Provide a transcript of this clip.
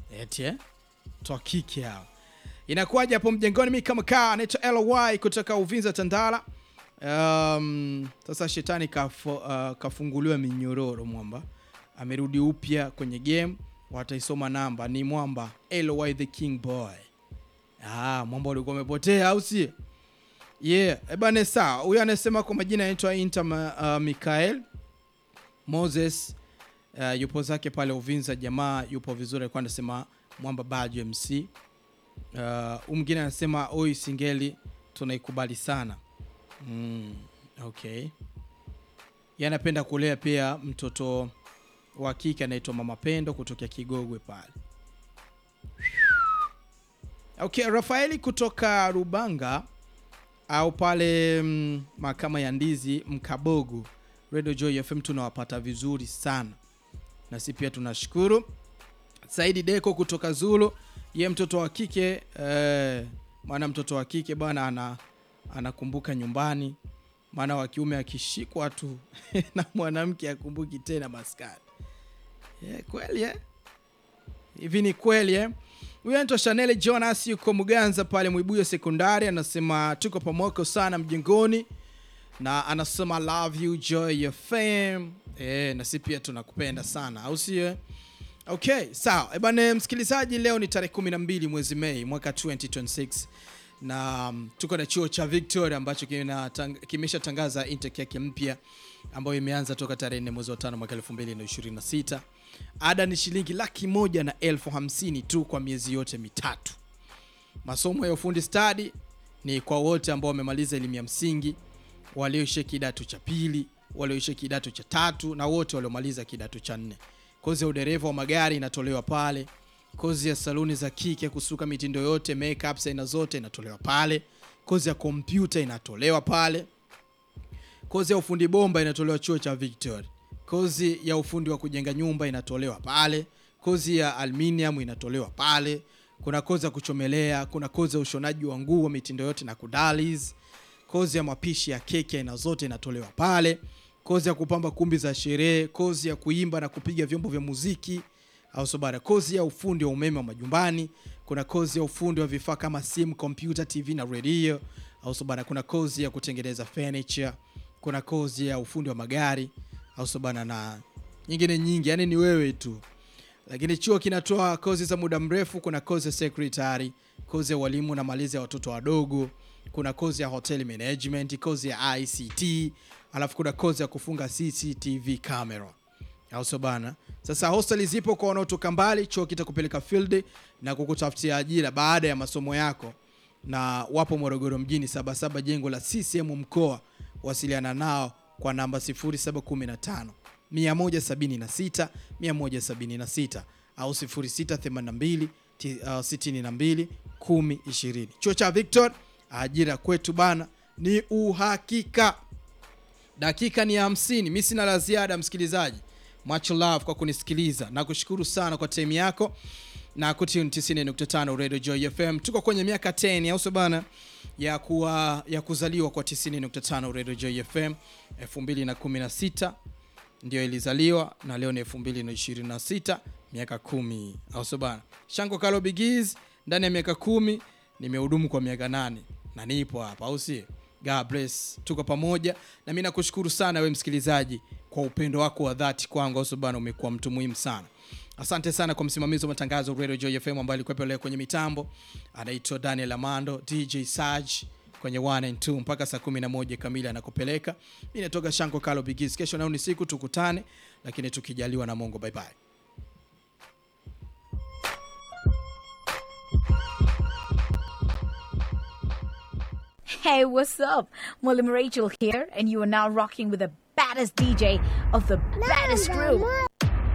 eti eh? toa kike hao inakuwaje hapo mjengoni mi kama kaa anaitwa ly kutoka uvinza tandala um, sasa shetani kafo, uh, kafunguliwa minyororo mwamba amerudi upya kwenye game wataisoma namba ni mwamba ly the king boy ah, mwamba ulikuwa umepotea au si yeah ebane sawa huyo anasema kwa majina anaitwa inter uh, mikael moses uh, yupo zake pale uvinza jamaa yupo vizuri alikuwa anasema mwamba baju mc uh, huyu mwingine anasema oi singeli tunaikubali sana mm, okay Yeye anapenda kulea pia mtoto wa kike anaitwa mama pendo kutokea kigogwe pale okay rafaeli kutoka rubanga au pale mm, mahakama ya ndizi mkabogo radio joy fm tunawapata vizuri sana na si pia tunashukuru saidi deko kutoka zulu ye mtoto wa kike eh, maana mtoto wa kike bwana ana anakumbuka nyumbani maana wa kiume akishikwa tu na mwanamke akumbuki tena maskani yeah, kweli eh? hivi ni kweli eh? huyu anaitwa chanel jonas yuko muganza pale mwibuyo sekondari anasema tuko pamoko sana mjengoni na anasema love you joy your fame e, na si pia tunakupenda sana au sio okay sawa ebane msikilizaji leo ni tarehe 12 mwezi mei mwaka 2026 na um, tuko na chuo cha victoria ambacho kinatang- kimeshatangaza intake yake mpya ambayo imeanza toka tarehe 4 mwezi wa tano mwaka 2026 ada ni shilingi laki moja na elfu hamsini tu kwa miezi yote mitatu masomo ya ufundi stadi ni kwa wote ambao wamemaliza elimu ya msingi walioishia kidato cha pili walioishia kidato cha tatu na wote waliomaliza kidato cha nne kozi ya udereva wa magari inatolewa pale kozi ya saluni za kike kusuka mitindo yote makeups aina zote inatolewa pale kozi ya kompyuta inatolewa pale kozi ya ufundi bomba inatolewa chuo cha victoria kozi ya ufundi wa kujenga nyumba inatolewa pale kozi ya aluminium inatolewa pale kuna kozi ya kuchomelea kuna kozi ya ushonaji wa nguo mitindo yote na kudalis kozi ya mapishi ya keki aina zote inatolewa pale kozi ya kupamba kumbi za sherehe kozi ya kuimba na kupiga vyombo vya muziki au sobara kozi ya ufundi wa umeme wa majumbani kuna kozi ya ufundi wa vifaa kama simu kompyuta tv na redio au sobara kuna kozi ya kutengeneza furniture kuna kozi ya ufundi wa magari au sobana na nyingine nyingi yani ni wewe tu lakini chuo kinatoa kozi za muda mrefu kuna kozi ya secretary kozi ya walimu na malezi ya watoto wadogo kuna kozi ya hotel management kozi ya ict alafu kuna kozi ya kufunga cctv camera au sio bana sasa hosteli zipo kwa wanaotoka mbali chuo kitakupeleka field na kukutafutia ajira baada ya masomo yako na wapo morogoro mjini sabasaba jengo la ccm mkoa wasiliana nao kwa namba 0715 176 176 au 0682 ti- uh, 62 10 20 chuo cha victor ajira kwetu bana ni uhakika dakika ni hamsini mi sina la ziada msikilizaji much love kwa kunisikiliza na kushukuru sana kwa time yako na kutune 90.5 radio joy fm tuko kwenye miaka 10 au sio bana ya kuwa ya kuzaliwa kwa 90.5 radio joy fm 2016 ndio ilizaliwa na leo ni 2026 miaka kumi au sio bana shango kalo bigiz ndani ya miaka kumi nimehudumu kwa miaka nane na nipo hapa au si God bless tuko pamoja na mi nakushukuru sana we msikilizaji kwa upendo wako wa dhati kwangu au sio bana umekuwa mtu muhimu sana asante sana kwa msimamizi wa matangazo radio joy fm ambaye alikuwepo leo kwenye mitambo anaitwa daniel amando dj saj kwenye 1 and 2 mpaka saa 11 kamili anakupeleka mi natoka shanko kalo bigis kesho nao ni siku tukutane lakini tukijaliwa na mungu bye bye Hey, what's up? Molly Rachel here, and you are now rocking with the baddest DJ of the baddest group.